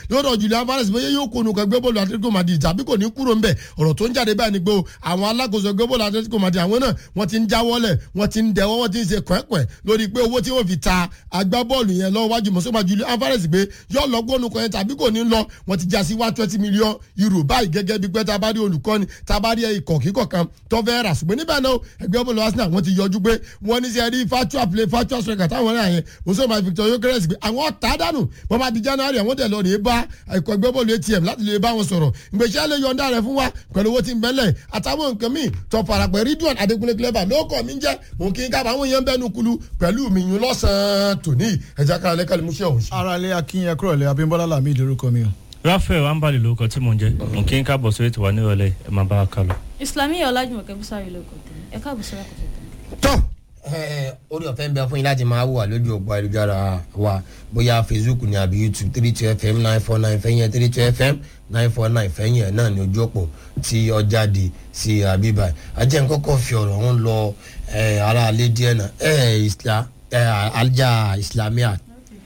lọ́dọ̀ Julian Alvarez bóyá yóò kó nùkọ́ ẹgbẹ́ bọ́ọ̀lù Atletico Madrid tàbí kò ní kúrò ńbẹ̀ ọ̀rọ̀ tó ń jáde báyìí ni pé o àwọn alákòóso ẹgbẹ́ bọ́ọ̀lù Atletico Madrid àwọn náà wọ́n ti ń jáwọ́lẹ̀ wọ́n ti ń dẹ̀wọ́ wọ́n ti ń ṣe kwẹ́kwẹ́ lórí pé owó tí wọ́n fi ta agbábọ́ọ̀lù yẹn lọ́wọ́ wájú mọ̀sọ́gbà Julian Alvarez pé yóò lọ gbónú kan yẹn tàbí kò ní lọ wọ́n ti já sí one twenty million euro báyìí gẹ́gẹ́ bí pé tabari olùkọ́ni tabari ikọ̀ kíkọ̀ kan tó fẹ́ rà ṣùgbọ́n níbẹ̀ náà ẹgbẹ́ bọ́ọ̀lù Arsenal wọ́n ti yọjú pé wọ́n ní sẹ́ẹ̀rí virtual play virtual striker táwọn náà yẹn mọ̀sọ́gbà Victor Gyökeres pé àwọn ọ̀tá dànù wọ́n bá di January àwọn tẹ̀ lọ rèé bá ikọ̀ ẹgbẹ́ bọ́ọ̀lù ATM láti lè bá wọn sọ̀rọ̀ ìgbésẹ̀ lè yọ̀ǹda rẹ̀ fún wa pẹ̀lú owó tí ń bẹ́lẹ̀ àtàwọn nǹkan míì tó parapẹ̀ Ridwan Adékúnlé clever ló kọ́ mi jẹ́ mò ń kí n kábàá àwọn èèyàn bẹ́nu kulu pẹ̀lú mi yún lọ́sàn-án tòní ẹ̀já kára lẹ́kàlẹ́ mú ṣe ọ̀hún ṣe. ara ilé akínyẹn kúrò lẹ Abímbọ́lá làmì ìdórúkọ mi o. Raphael ambali lórúkọ tí mò ń jẹ mò ń kí n káàbọ̀ sórí ètò wa nírọ̀lẹ́ ẹ máa bá wa kálọ. Islamiyah Ọlájùmọ̀kẹ́ Bùsárì ló kọ̀ tẹ̀lé ẹ káàbọ̀ sọ́ra kọ̀tẹ̀ tẹ̀lé. tọ́ orí ọ̀fẹ́ ń bẹ fún yín láti máa wà lójú òpó ayélujára wa bóyá facebook ni àbí youtube three two fm nine four nine fẹ́yìn three two fm nine four nine fẹ́yìn ẹ̀ náà ní ojú òpó tí ó jáde sí àbíbá ajẹ́ nkọ́kọ́ fi ọ̀rọ̀ wọn lọ ara alẹ́ díẹ̀ náà alja islamia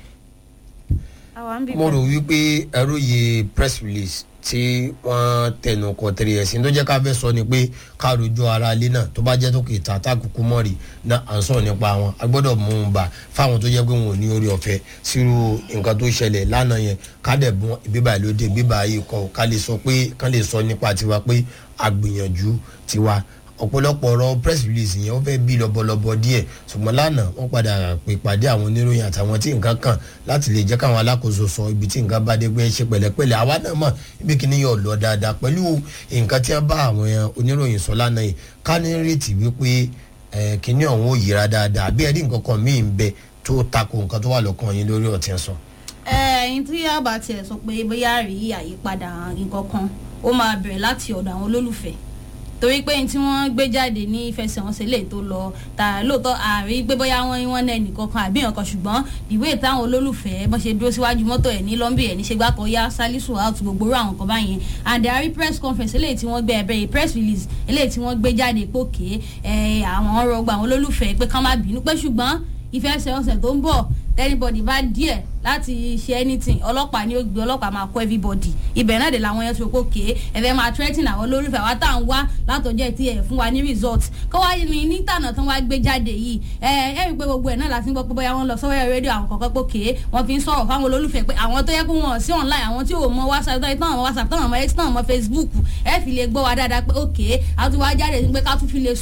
àwa ń bí mo rò wípé ẹrú yìí press release tí wọ́n tẹnu kọ tẹ̀lé ẹ̀sìn tó jẹ́ ká fẹ́ sọ ni pé ká rojú ara ilé náà tó bá jẹ́ tó kì í ta tákùkù mọ́rì náà à ń sọ̀rọ̀ nípa wọn a gbọ́dọ̀ mú un bá fáwọn tó jẹ́ pé wọn ò ní orí ọ̀fẹ́ sírú nǹkan tó ṣẹlẹ̀ lánàá yẹn ká dẹ̀ bọ́n ìbíbà lóde ìbíbà yìí kọ́ ká lè sọ pé ká lè sọ nípa tiwa pé àgbìyànjú tiwa ọ̀pọ̀lọpọ̀ ọ̀rọ̀ press release yẹn ó fẹ́ bí lọ́bọ̀lọ́bọ̀ díẹ̀ ṣùgbọ́n lánàá wọ́n padà pè pàdé àwọn oníròyìn àtàwọn tí nǹkan kàn láti lè jẹ́ káwọn alákòóso sọ ibi tí nǹkan bá dé pé ṣe pẹ̀lẹ́pẹ̀lẹ́ àwa náà mọ̀ ibi kìíní yóò lọ dáadáa pẹ̀lú nǹkan tí wọ́n bá àwọn oníròyìn sọ lánàá yìí ká ní retí wípé kìíní ọ̀hún ò yíra dáadáa bí ẹ̀rí nǹkan kan míì ń bẹ tó tako nǹkan tó wà lọ́kàn yín lórí ọ̀tí ẹ̀ sọ. ẹyin tí a bá tiẹ̀ sọ pé bóyá rí àyípadà nǹkan kan ó máa bẹ̀rẹ̀ láti ọ̀dọ̀ àwọn olólùfẹ́ torí pé tí wọ́n gbé jáde ní ìfẹsẹ̀wọnsẹ̀ lè tó lọ tà lóòótọ́ àrí pé bóyá wọ́n wọ́n náà nìkan kan àbí nǹkan ṣùgbọ́n ìwé táwọn olólùfẹ́ bọ́n ṣe dúró síwájú mọ́tò ẹ̀ ní lọ́ńbì ẹ̀ ní ṣe gbákan yá salisu out gbogbo rú àwọn kan báyẹn and àrí press conference eléyìí tí wọ́n gbé ẹ̀bẹ̀ press release eléyìí tí wọ́n gbé jáde pòkè àwọn rọgbà àwọn olólùfẹ́ pé kán má bínú pé ṣùgbọ́n ìfẹsẹ̀wọnsẹ̀ tó ń bọ̀ anybody bá díẹ̀ láti ṣe anything ọlọ́pàá ni ó gbé ọlọ́pàá máa kọ́ everybody ibẹ̀ náà dé làwọn yẹn tó kó ké ẹ̀fẹ̀ máa threaten àwọn olólùfẹ́ àwa tá à ń wá látọjọ́ tí ẹ̀ fún wa ní result kó wá ní nítànà tán wá gbé jáde yìí ẹ ẹ rí i pé gbogbo ẹ̀ náà láti ń gbọ́ pé bóyá wọ́n lọ sọ́wọ́ rédíò àwọn kọ̀ọ̀kan pé ké wọ́n fi ń sọ̀rọ̀ fáwọn olólùfẹ́ pé àwọn tó yẹ kó wọn sí online àwọn tí ò mọ whatsapp tán mọ whatsapp tán mọ x tán mọ facebook ẹ fi lè gbọ́ wa dáadáa pé ok àti wá jáde pé ká tún fi lè